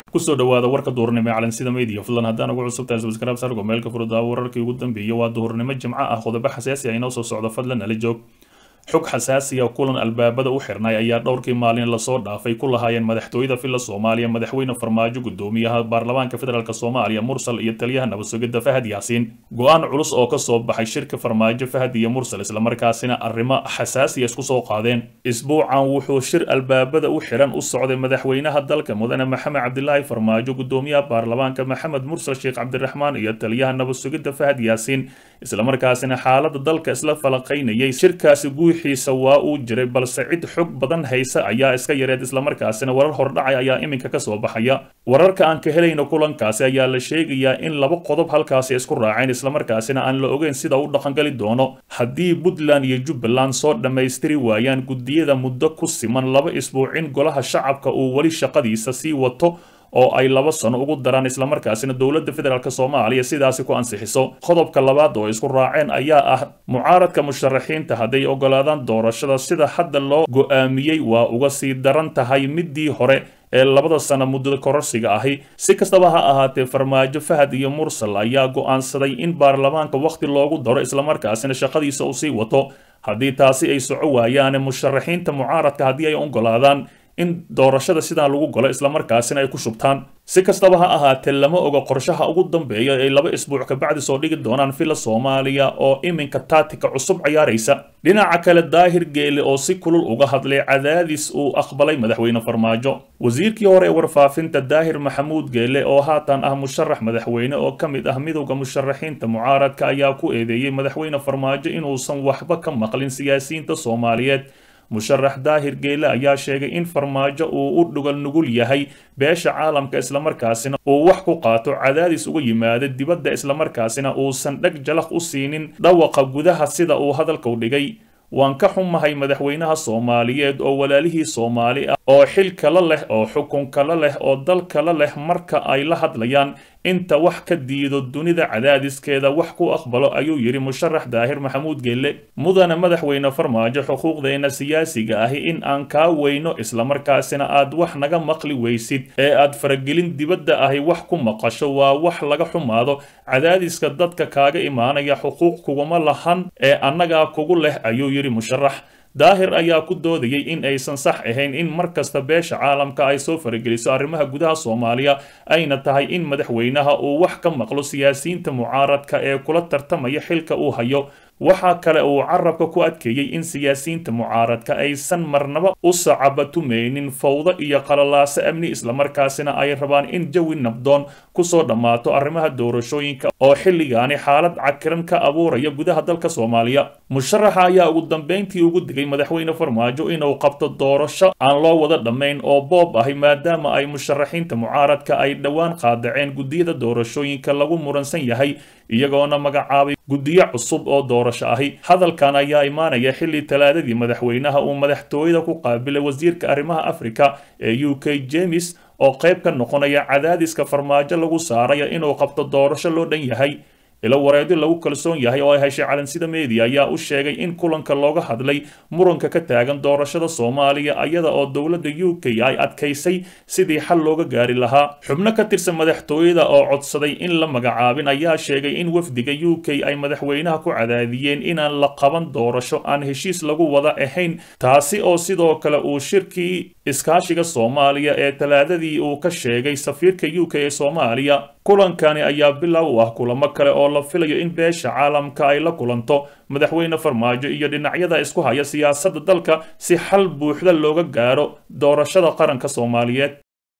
kusoo dhawaada warka duhurnimo ee calansida media fadlan haddaan ugu cusubtahay subscribe sargo meelka furdaa wararkii ugu dambeeyay waa duhurnimo jimco ah qodobo xasaasi ah inoo soo socdo fadlan nala joog xog xasaasiya kulan albaabada u xirnay ayaa dhowrkii maalin lasoo dhaafay ku lahaayeen madaxtooyada filla soomaaliya madaxweyne farmaajo gudoomiyaha baarlamaanka federaalk soomaaliya mursal iyo taliyaha nabadsugidda fahad yaasiin go-aan culus oo kasoo baxay shirka farmaajo fahad iyo mursal islamarkaasina arrimo xasaasiya isku soo qaadeen isbuucan wuxuu shir albaabada u xiran u socday madaxweynaha dalka mudane maxamed cabdilaahi farmaajo gudoomiyaha baarlamaanka maxamed mursal sheekh cabdiraxmaan iyo taliyaha nabadsugidda fahad yaasiin islamarkaasina xaalada dalka isla falaqaynayay shirkaasi guuxiisa waa uu jiray balse cid xog badan haysa ayaa iska yareed islamarkaasina warar hordhacay ayaa iminka kasoo baxaya wararka aan ka helayno kulankaasi ayaa la sheegayaa in laba qodob halkaasi isku raaceen islamarkaasina aan la ogeyn sida u dhaqangali doono haddii puntland iyo jubbaland soo dhammaystiri waayaan guddiyada muddo ku siman laba isbuucin golaha shacabka uu weli shaqadiisa sii wato oo ay laba sano ugu daraan islamarkaasina dowladda federaalk soomaaliya sidaasi ku ansixiso qodobka labaad oo isku raaceen ayaa ah mucaaradka musharaxiinta hadday ogolaadaan doorashada sida hadda loo go-aamiyey waa uga sii daran tahay midii hore ee labada sano muddada kororsiga ahi si kastaba ha ahaatee farmaajo fahad iyo mursal ayaa go-aansaday in baarlamaanka wakhti loogu daro islamarkaasina shaqadiisa uu sii wato haddii taasi ay soco waayaane musharaxiinta mucaaradka haddii ay ogolaadaan in doorashada sidaan lagu galo islamarkaasina ay ku shubtaan si kastaba ha ahaatee lama oga qorshaha ugu dambeeya ay laba isbuuc kabacdi soo dhigi doonaan filla soomaaliya oo iminka taatika cusub ciyaaraysa dhinaca kale daahir geele oo si kulul uga hadlay cadaadis uu aqbalay madaxweyne farmaajo wasiirkii hore ee warfaafinta daahir maxamuud geele oo haatan ah musharax madaxweyne oo ka mid ah midowda musharaxiinta mucaaradka ayaa ku eedeeyey madaxweyne farmaajo inuusan waxba ka maqlin siyaasiyiinta soomaaliyeed musharax daahir geele ayaa sheegay in farmaajo uu u dhugal nugul yahay beesha caalamka islamarkaasina uu wax ku qaato cadaadis uga yimaada dibadda islamarkaasina uusan dheg jalaq u siinin dhawaqa gudaha sida uu hadalku dhigay waan ka xumahay madaxweynaha soomaaliyeed oo walaalihii soomaali ah oo xil kala leh oo xukun kala leh oo dal kala leh marka ay la hadlayaan inta wax ka diido dunida cadaadiskeeda wax ku aqbalo ayuu yidhi musharax daahir maxamuud geelle mudane madaxweyne farmaajo xuquuqdeena siyaasiga ahi in aan kaa weyno islamarkaasina aad wax naga maqli weysid ee aad faragelin dibadda ahi wax ku maqasho waa wax laga xumaado cadaadiska dadka kaaga imaanaya xuquuq kuguma lahan ee annagaa kugu leh ayuu yidhi musharax daahir ayaa ku doodayay in aysan sax ahayn in mar kasta beesha caalamka ay soo farageliso arrimaha gudaha soomaaliya ayna tahay in madaxweynaha uu wax ka maqlo siyaasiyiinta mucaaradka ee kula tartamaya xilka uu hayo waxaa kale uu carabka ku adkeeyey in siyaasiyiinta mucaaradka aysan marnaba u sacabatumeynin fawdo iyo qalalaaso amni islamarkaasina ay rabaan in jawi nabdoon kusoo dhammaato arrimaha doorashooyinka oo xilligaani xaalad cakiran ka abuuraya gudaha dalka soomaaliya musharaxa ayaa ugu dambeyntii ugu digay madaxweyne farmaajo inuu qabto doorasho aan loo wada dhammayn oo boob ahi maadaama ay musharaxiinta mucaaradka ay dhowaan qaadaceen guddiyada doorashooyinka lagu muransan yahay iyagoona magacaabay guddiyo cusub oo doorasho ahi hadalkan ayaa imaanaya xilli talaadadii madaxweynaha uu madaxtooyada ku qaabilay wasiirka arrimaha afrika ee u k jemes oo qayb ka noqonaya cadaadiska farmaajo lagu saaraya inuu qabto doorasho loo dhan yahay ilo wareedyo lagu kalsoon yahay oo ay heshay calansida media ayaa u sheegay in kulanka looga hadlay muranka ka taagan doorashada soomaaliya iyada oo dowladda u k ay adkaysay sidii xal looga gaari lahaa xubno ka tirsan madaxtooyada oo codsaday in la magacaabin ayaa sheegay in wafdiga u k ay madaxweynaha ku cadaadiyeen inaan la qaban doorasho aan heshiis lagu wada ahayn taasi oo sidoo kale uu shirkii iskaashiga soomaaliya ee talaadadii uu ka sheegay safiirka u k ee soomaaliya kulankani ayaa bilow u ah kulamo kale oo la filayo in beesha caalamka ay la kulanto madaxweyne farmaajo iyo dhinacyada isku haya siyaasadda dalka si xal buuxda looga gaaro doorashada qaranka soomaaliyeed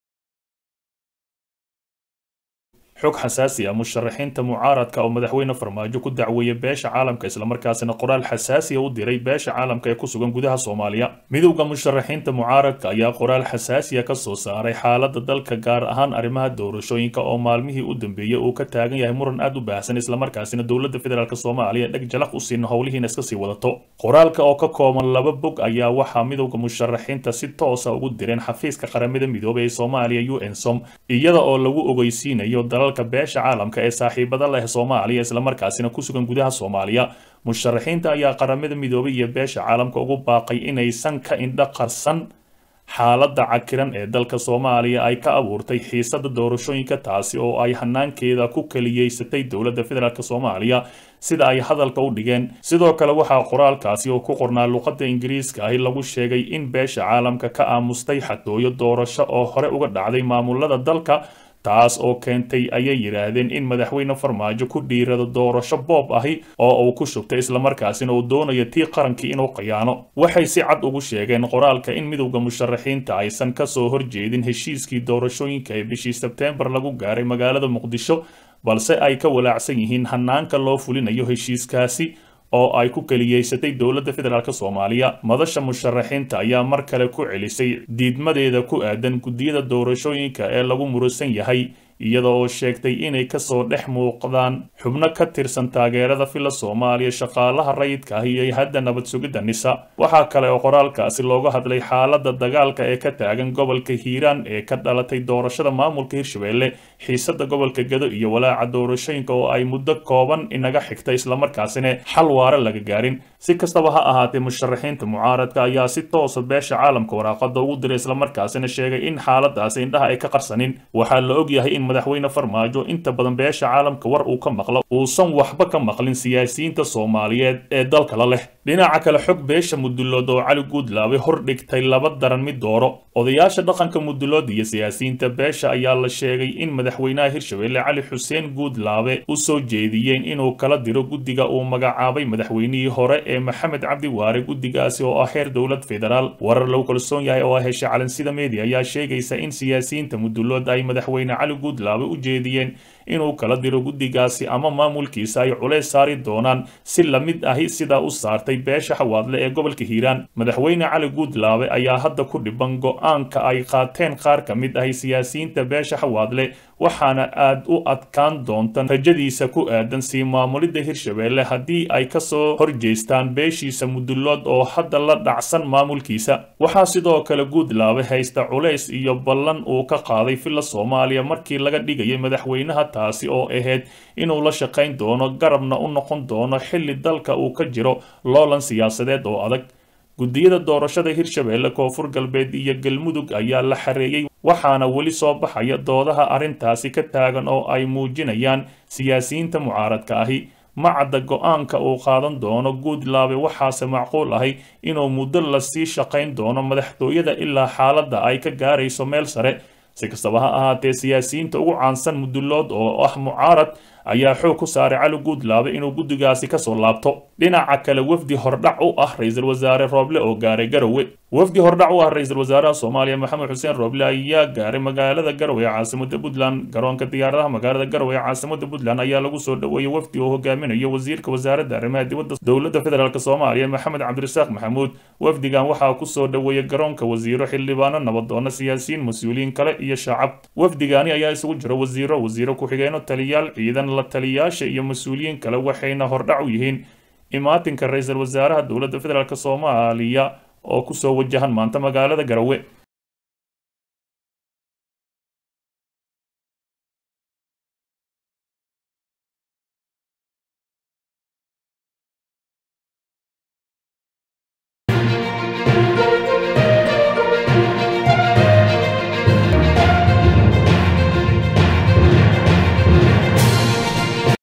xog xasaasi ah musharaxiinta mucaaradka oo madaxweyne farmaajo ku dacweeya beesha caalamka islamarkaasina qoraal xasaasiya u diray beesha caalamka ee ku sugan gudaha soomaaliya midowda musharaxiinta mucaaradka ayaa qoraal xasaasiya ka soo saaray xaalada dalka gaar ahaan arrimaha doorashooyinka oo maalmihii u dambeeyey uu ka taagan yahay muran aad u baahsan islamarkaasina dowladda federaalk soomaaliya dheg jalaq u siin howlihiina iska sii wadato qoraalka oo ka kooban laba bog ayaa waxaa midowda musharaxiinta si toosa ugu direen xafiiska qaramada midoobay ee soomaaliya u n som iyada oo lagu ogeysiinayo dalal beesha caalamka ee saaxiibada leh soomaaliya islamarkaasina ku sugan gudaha soomaaliya musharaxiinta ayaa qaramada midoobay iyo beesha caalamka ugu baaqay inaysan ka indho qarsan xaaladda cakiran ee dalka soomaaliya ay ka abuurtay xiisada doorashooyinka taasi oo ay hanaankeeda ku keliyeysatay dowladda federaalk soomaaliya sida ay hadalka u dhigeen sidoo kale waxaa qoraalkaasi oo ku qornaa luqadda ingiriiska ahi lagu sheegay in beesha caalamka ka aamustay xatooyo doorasho oo hore uga dhacday maamulada dalka taas oo keentay ayay yidhaahdeen in madaxweyne farmaajo ku dhiirado doorasho boob ahi oo uu ku shubtay islamarkaasina uu doonayo tii qarankii inuu khiyaano waxay si cad ugu sheegeen qoraalka in midowda musharaxiinta aysan kasoo horjeedin heshiiskii doorashooyinka ee bishii sebteembar lagu gaaray magaalada muqdisho balse ay ka walaacsan yihiin hanaanka loo fulinayo heshiiskaasi oo ay ku keliyeysatay dowladda federaalk soomaaliya madasha musharaxiinta ayaa mar kale ku celisay diidmadeeda ku aadan guddiyada doorashooyinka ee lagu murusan yahay iyada oo sheegtay inay kasoo dhex muuqdaan xubno ka tirsan taageerada fila soomaaliya shaqaalaha rayidka ah iyo hadda nabad sugidda nisa waxaa kale oo qoraalkaasi looga hadlay xaaladda dagaalka ee ka taagan gobolka hiiraan ee ka dhalatay doorashada maamulka hirshabelle xiisada gobolka gado iyo walaaca doorashooyinka oo ay muddo kooban inaga xigta islamarkaasina xal waare laga gaarin si kastaba ha ahaatee musharaxiinta mucaaradka ayaa si toosa beesha caalamka waraaqada ugu diray islamarkaasina sheegay in xaaladaasi indhaha ay ka qarsanin waxaa la ogyahay in madaxweyne farmaajo inta badan beesha caalamka war uu ka maqlo uusan waxba ka maqlin siyaasiyiinta soomaaliyeed ee dalka la leh dhinaca kale xog beesha mudulood oo cali guudlaabe hor dhigtay laba daran mid dooro odayaasha dhaqanka mudulood iyo siyaasiyiinta beesha ayaa la sheegay in madaxweynaha hirshabelle cali xuseen guudlaabe u soo jeediyeen inuu kala diro guddiga uu magacaabay madaxweynihii hore ee maxamed cabdi waare guddigaasi oo ah heer dowlad federaal warar lagu kalsoon yahay oo heshay calansida media ayaa sheegaysa in siyaasiyiinta mudulood ay madaxweyne cali guudlaabe u jeediyeen inuu kala diro guddigaasi ama maamulkiisa ay culays saari doonaan si la mid ahi sidaa u saartay beesha xawaadle ee gobolka hiiraan madaxweyne cali guudlaabe ayaa hadda ku dhiban go-aanka ay qaateen qaar ka mid ahi siyaasiyiinta beesha xawaadle waxaana aad u adkaan doonta rajadiisa ku aadan sii maamulidda hirshabelle haddii ay kasoo horjeestaan beeshiisa mudulood oo hadda la dhacsan maamulkiisa waxaa sidoo kale guudlaabe haysta culays iyo ballan uu ka qaaday filla soomaaliya markii laga dhigayay madaxweynaha taasi oo ahayd inuu la shaqayn doono garabna u noqon doono xilli dalka uu ka jiro loolan siyaasadeed oo adag guddiyada doorashada hirshabelle koonfur galbeed iyo galmudug ayaa la xareeyey waxaana weli soo baxaya doodaha arrintaasi ka taagan oo ay muujinayaan siyaasiyiinta mucaaradka ahi ma cadda go-aanka uu qaadan doono guudlaabe waxaase macquul ahay inuu muddo lasii shaqayn doono madaxtooyada ilaa xaaladda ay ka gaarayso meel sare si kastaba ha ahaatee siyaasiyiinta ugu caansan mudulood oo ah mucaarad ayaa xoog ku saaray cali guudlaabe inuu guddigaasi kasoo laabto dhinaca kale wafdi hordhac u ah ra-iisul wasaare rooble oo gaaray garowe wafdi hordhac u ah ra-iisul wasaaraha soomaaliya maxamed xuseen rooble ayaa gaaray magaalada garowe ee caasimada puntland garoonka diyaaradaha magaalada garowe ee caasimada puntland ayaa lagu soo dhoweeyey wafdi oo hogaaminayo wasiirka wasaaradda arrimaha dibadda dowladda federaalk soomaaliya maxamed cabdirasaaq maxamuud wafdigan waxaa kusoo dhoweeyey garoonka wasiiro xildhibaano nabadoono siyaasiyiin mas-uuliyiin kale iyo shacab wafdigaani ayaa isugu jira wasiiro wasiiro ku-xigeeno taliyaal ciidan la taliyaasha iyo mas-uuliyiin kale waxayna hordhac u yihiin imaatinka ra-iisul wasaaraha dowladda federaalk soomaaliya oo kusoo wajahan maanta magaalada garowe